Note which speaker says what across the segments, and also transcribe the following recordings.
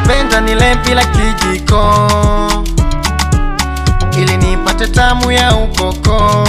Speaker 1: napenda nile bila kijiko ili nipate tamu ya ukoko,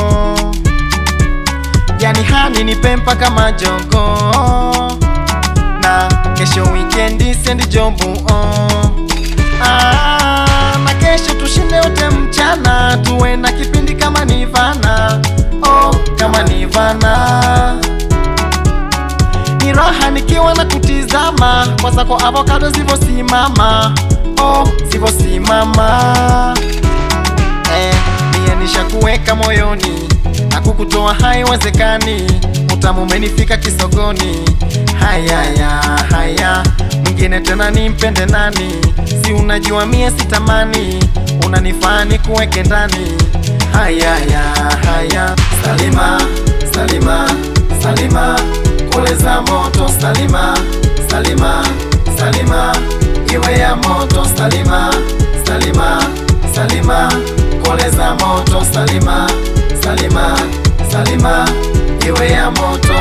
Speaker 1: yani hani nipe mpaka majogo, na kesho wikendi sendi jobu oh. Ah, na kesho tushinde wote mchana, tuwe na kipindi kama Nivana oh, kama Nivana ni raha nikiwa na kutizama kwa zako avocado zivosimama oh, zivosimama eh, mie nishakuweka moyoni na kukutoa haiwezekani, utamu umenifika kisogoni. Hayaya haya, mwingine tena nimpende nani? Si unajua mie sitamani, unanifaa nikuweke ndani. Hayaya haya, Salima Salima Salima, kule za moto Salima Salima Salima, iwe ya moto Salima Salima Salima, kole za moto Salima Salima Salima, iwe ya moto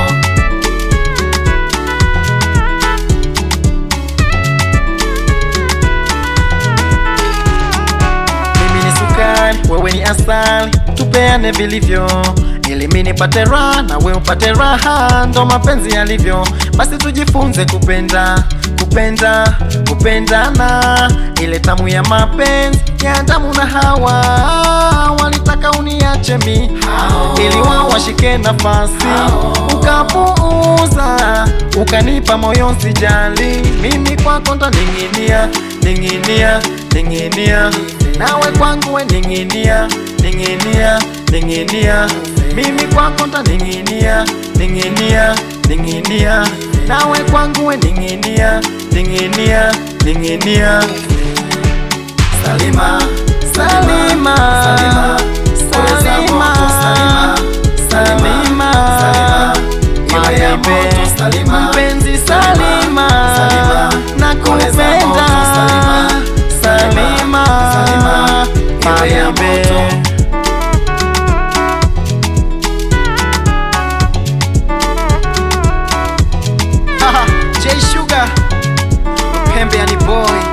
Speaker 1: Mimi ni sukari, wewe ni asali, tupeane vilivyo ili mimi nipate raha na wewe upate raha, ndo mapenzi yalivyo. Basi tujifunze kupenda, kupenda, kupendana, ile tamu ya mapenzi ya Adamu na Hawa. Walitaka uniache mi ili wao washike nafasi, ukapuuza, ukanipa moyo sijali, mimi kwako ndaning'inia, ning'inia, ning'inia, nawe kwangu we ning'inia, ning'inia, ning'inia mimi kwako ndaning'inia, ning'inia, ning'inia, nawe kwangu we ning'inia, ning'inia, ning'inia. Salima, Salima, Salima, Salima, Salima, Salima, iwe ya moto Salima, mpenzi Salima, Salima, nakupenda Salima, Salima, iwe ya moto J Sugar, pembe yani boy